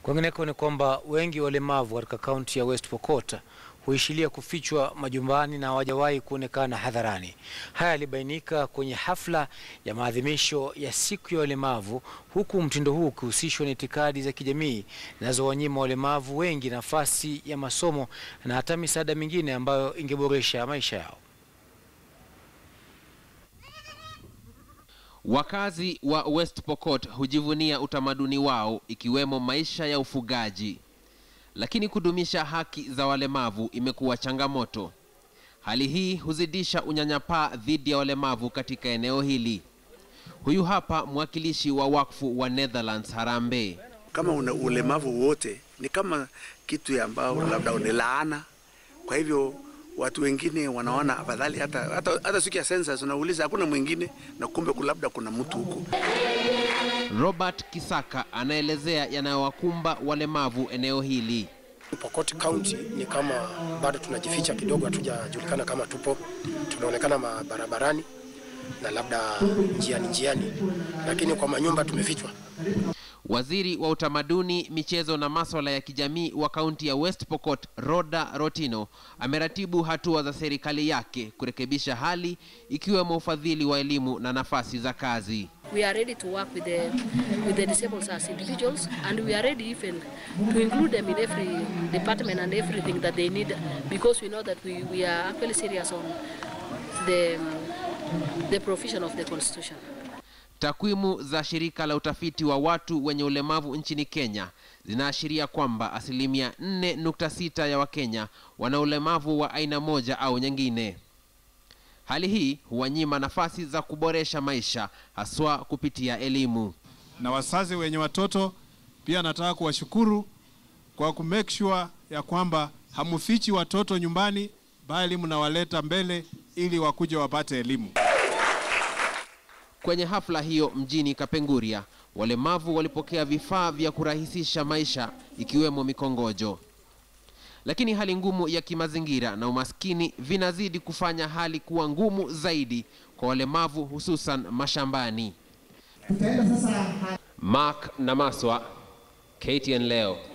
Kwingineko ni kwamba wengi walemavu katika kaunti ya West Pokot huishilia kufichwa majumbani na hawajawahi kuonekana hadharani. Haya yalibainika kwenye hafla ya maadhimisho ya siku ya walemavu, huku mtindo huu ukihusishwa na itikadi za kijamii zinazowanyima walemavu wengi nafasi ya masomo na hata misaada mingine ambayo ingeboresha maisha yao. Wakazi wa West Pokot hujivunia utamaduni wao ikiwemo maisha ya ufugaji, lakini kudumisha haki za walemavu imekuwa changamoto. Hali hii huzidisha unyanyapaa dhidi ya walemavu katika eneo hili. Huyu hapa mwakilishi wa wakfu wa Netherlands Harambee. Kama una ulemavu wote ni kama kitu ya ambao labda ni laana. Kwa hivyo watu wengine wanaona afadhali hata, hata, hata siku ya census unauliza hakuna mwingine na kumbe labda kuna mtu huko. Robert Kisaka anaelezea yanayowakumba walemavu eneo hili. Pokot County ni kama bado tunajificha kidogo, hatujajulikana kama tupo, tunaonekana barabarani na labda njiani njiani, lakini kwa manyumba tumefichwa. Waziri wa utamaduni, michezo na maswala ya kijamii wa kaunti ya West Pokot, Roda Rotino, ameratibu hatua za serikali yake kurekebisha hali ikiwemo ufadhili wa elimu na nafasi za kazi. We are ready to work with the, with the disabled as individuals and we are ready even to include them in every department and everything that they need because we know that we, we are actually serious on the, the provision of the constitution. Takwimu za shirika la utafiti wa watu wenye ulemavu nchini Kenya zinaashiria kwamba asilimia 4.6 ya Wakenya wana ulemavu wa aina moja au nyingine. Hali hii huwanyima nafasi za kuboresha maisha haswa kupitia elimu. Na wazazi wenye watoto pia nataka kuwashukuru kwa ku make sure ya kwamba hamufichi watoto nyumbani, bali mnawaleta mbele ili wakuje wapate elimu. Kwenye hafla hiyo mjini Kapenguria, walemavu walipokea vifaa vya kurahisisha maisha ikiwemo mikongojo. Lakini hali ngumu ya kimazingira na umaskini vinazidi kufanya hali kuwa ngumu zaidi kwa walemavu hususan mashambani. Mark Namaswa, KTN leo.